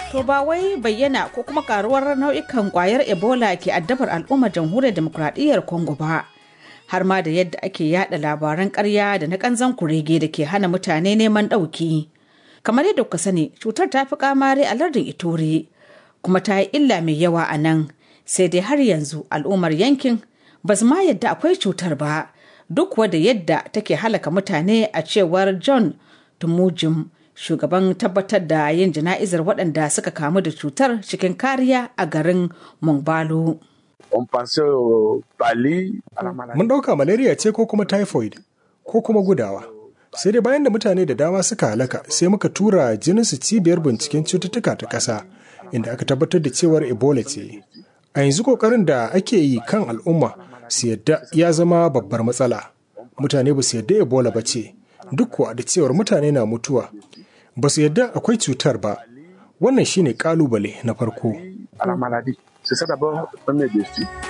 To ba wai bayyana ko kuma karuwar nau'ikan kwayar Ebola ke addabar al'ummar jamhuriyar demokuraɗiyyar Congo ba. Har ma da yadda ake yada labaran ƙarya da na ƙanzan kurege da ke hana mutane neman ɗauki. Kamar yadda kuka sani, cutar ta fi kamare a lardin Ituri, kuma ta yi illa mai yawa a nan. Sai dai har yanzu al'ummar yankin ba su ma yadda akwai cutar ba, duk da yadda take halaka mutane a cewar John Tumujim. shugaban tabbatar da yin jana'izar waɗanda suka kamu da cutar cikin kariya a garin Mongbalo. Mun ɗauka malaria ce ko kuma typhoid ko kuma gudawa. Sai dai bayan da mutane da dama suka halaka sai muka tura jininsu cibiyar binciken cututtuka ta ƙasa inda aka tabbatar da cewar Ebola ce. A yanzu ƙoƙarin da ake yi kan al'umma su yadda ya zama babbar matsala. Mutane ba su yadda Ebola ba ce, duk kuwa da cewar mutane na mutuwa ba su yadda akwai cutar ba wannan shine kalubale na farko